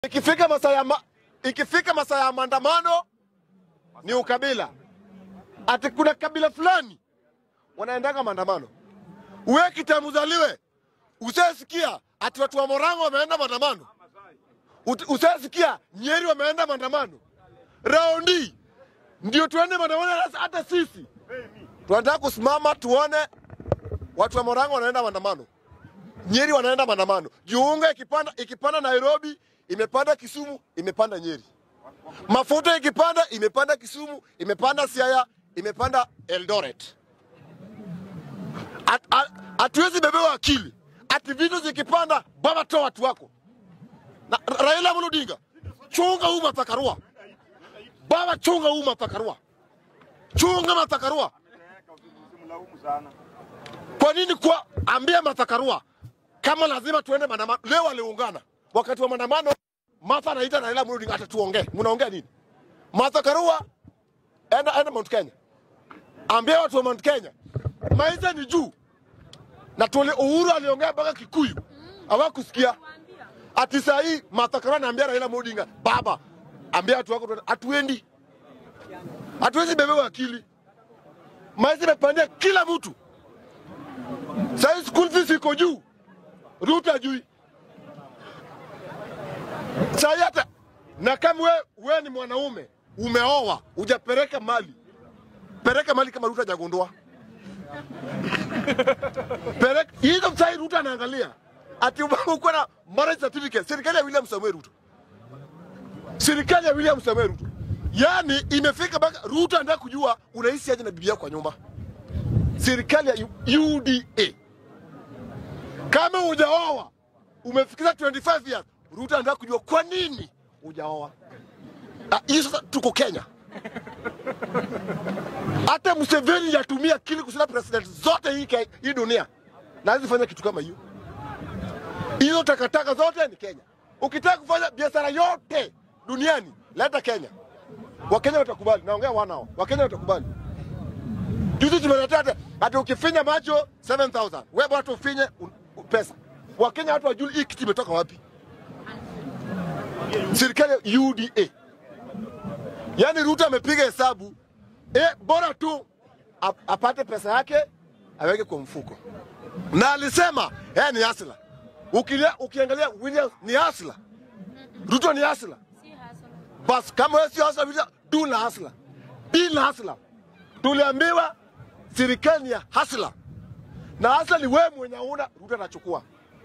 Ikifika masaa ya ma, ikifika masaa ya maandamano ni ukabila, ati kuna kabila fulani wanaendaga maandamano. Uwe kitamuzaliwe usasikia ati watu wa Morango wameenda maandamano, Ut- usasikia Nyeri wameenda maandamano. Raundi ndio tuende maandamano, hata- hata sisi tunataka kusimama tuone watu wa Morango wanaenda maandamano. Nyeri wanaenda maandamano. Jiunga ikipanda ikipanda Nairobi, imepanda Kisumu, imepanda Nyeri. Mafuta ikipanda imepanda Kisumu, imepanda Siaya, imepanda Eldoret. At- at- Hatuwezi bebewa akili ati vitu zikipanda, baba toa watu wako. Na Ra- Raila Amolo Odinga, chunga huu matakarua. Baba chunga huu matakarua. Chunga matakarua. Kwa nini kwa ambia matakarua kama lazima tuende maandamano? Leo waliungana wakati wa maandamano. Martha anaita Raila Amolo Odinga, atatuongea. Mnaongea nini? Martha Karua, enda enda Mount Kenya, ambia watu wa Mount Kenya maisha ni juu, na tuli Uhuru aliongea mpaka Kikuyu hawakusikia. Ati saa hii Martha Karua anaambia Raila Amolo Odinga, baba, ambia watu wako tuende." hatuendi, hatuwezi bebewa akili. Maisha imepandia kila mtu. Saa hii school fees iko juu, Ruto ajui. Saa hii hata na kama we, we ni mwanaume umeoa hujapeleka mali, peleka mali kama Ruto hajagundua. Peleka hizo. Saa hii Ruto anaangalia ati uko na marriage certificate, serikali ya William Samuel Ruto, serikali ya William Samuel Ruto. Yani imefika mpaka Ruto anataka kujua unaishi aje na bibi yako kwa nyumba serikali ya U- UDA. Kama hujaoa umefikisha 25 years, Ruto anataka kujua kwa nini hujaoa. Ah, Hii sasa tuko Kenya. Hata Museveni yatumia akili kushinda president zote hii, Ke- hii dunia na hawezi fanya kitu kama hiyo. Hizo takataka zote ni Kenya. Ukitaka kufanya biashara yote duniani, leta Kenya. Wakenya watakubali, naongea wanao, Wakenya watakubali. Juzi tumeletea hata hata ukifinya macho 7000 wewe bora tu ufinye un- un- pesa. Wakenya watu wajui hii kitu imetoka wapi. Serikali ya UDA. Yaani Ruto amepiga hesabu eh, bora tu ap, apate pesa yake aweke kwa mfuko, na alisema eh, ni hasla. Ukilia, ukiangalia William ni hasla, Ruto ni hasla. Bas kama wewe sio hasla, William, du la hasla, bi la hasla. Tuliambiwa serikali ni ya hasla na hasla ni wewe mwenye una Ruto atachukua.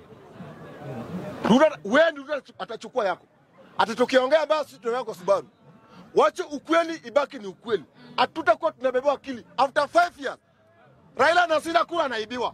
Ruto wewe ndio Ruto atachukua yako. Atatokiongea basi tunaongea kwa Subaru. Wache ukweli ibaki ni ukweli. Hatutakuwa tunabebewa akili. After five years Raila anashinda kura anaibiwa.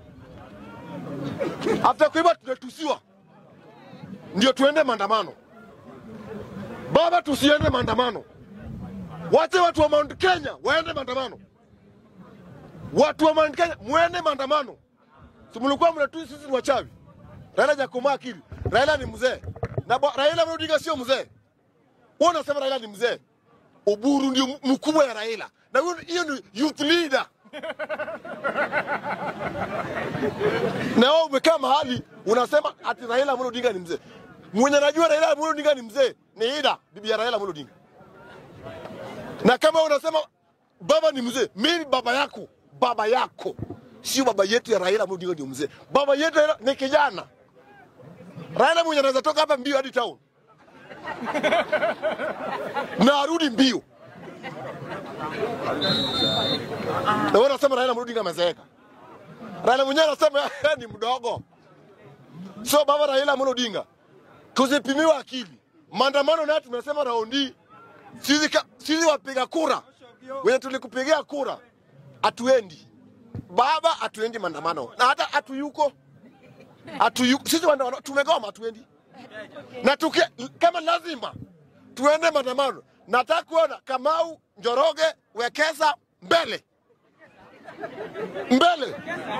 After kuiba tunatusiwa. Ndio tuende maandamano. Baba, tusiende maandamano. Wache watu wa Mount Kenya waende maandamano. Watu wa Mount Kenya mwende maandamano. Si mlikuwa mnatui sisi ni wachawi. Raila hajakomaa akili. Raila ni mzee. Na bo- Raila Amolo Odinga sio mzee. Wewe unasema Raila ni mzee. Oburu ndio m- mkubwa ya Raila. Na huyo hiyo ni youth leader. Na wewe umekaa mahali unasema ati Raila Amolo Odinga ni mzee. Mwenye anajua Raila Amolo Odinga ni mzee ni Ida, bibi ya Raila Amolo Odinga. Na kama unasema baba ni mzee, mimi baba yako, baba yako sio baba yetu ya Raila Amolo Odinga ndio mzee. Baba yetu Raila ni kijana. Raila mwenye anaweza toka hapa mbio hadi town na arudi mbio. Na wewe unasema Raila Amolo Odinga amezeeka. Raila mwenyewe anasema yeye ni mdogo. So baba Raila Amolo Odinga, tusipimiwe akili. Maandamano nayo tumesema raundi sisi, ka- sisi wapiga kura wenye tulikupigia kura hatuendi baba, hatuendi maandamano na hata hatuyuko hatuyuko sisi wana- tumegoma, hatuendi na tuki, kama lazima tuende maandamano. Nataka kuona Kamau Njoroge Wekesa mbele mbele,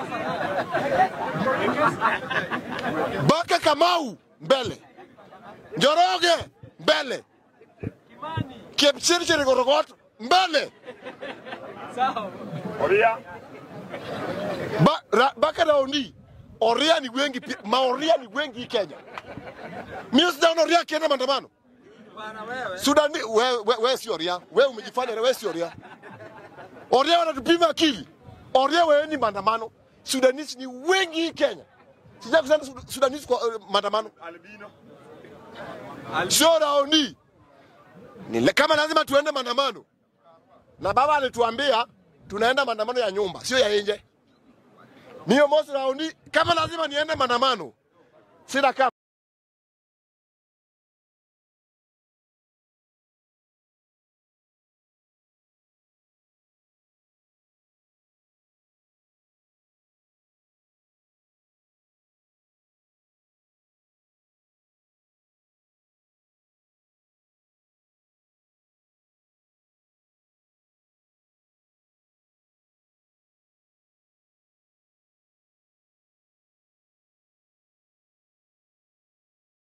Baka Kamau mbele, Njoroge mbele, Kipchirchir Gorogot mbele, Oria. ba, ra, Baka Raundi Oria ni wengi pia, maoria ni wengi hii Kenya. Mimi sijaona Oria akienda maandamano. Sudani, wewe we, we si Oria, wewe umejifanya wewe si Oria. Oria wanatupima akili. Oria wewe ni maandamano. Sudanese ni wengi hii Kenya. Sija kusema Sud- Sudanese kwa uh, maandamano. Albino. Sio raoni. Ni le- kama lazima tuende maandamano. Na baba alituambia tunaenda maandamano ya nyumba, sio ya nje. Niyo mosi raoni, kama lazima niende maandamano. Sina kama